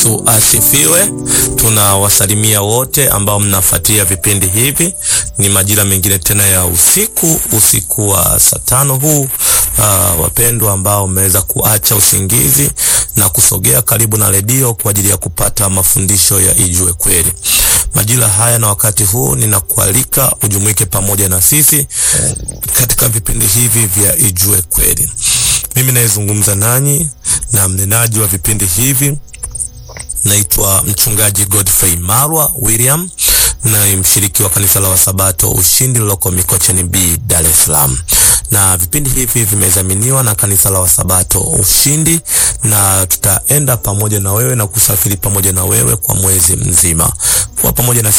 Yesu asifiwe. Tunawasalimia wote ambao mnafuatia vipindi hivi. Ni majira mengine tena ya usiku, usiku wa saa tano huu. Uh, wapendwa ambao mmeweza kuacha usingizi na kusogea karibu na redio kwa ajili ya kupata mafundisho ya Ijue Kweli. Majira haya na wakati huu ninakualika ujumuike pamoja na sisi katika vipindi hivi vya Ijue Kweli. Mimi nayezungumza nanyi na mnenaji wa vipindi hivi naitwa mchungaji Godfrey Marwa William na mshiriki wa kanisa la Wasabato Ushindi liloko Mikocheni B, Dar es Salaam. Na vipindi hivi vimezaminiwa na kanisa la Wasabato Ushindi, na tutaenda pamoja na wewe na kusafiri pamoja na wewe kwa mwezi mzima. Kwa pamoja na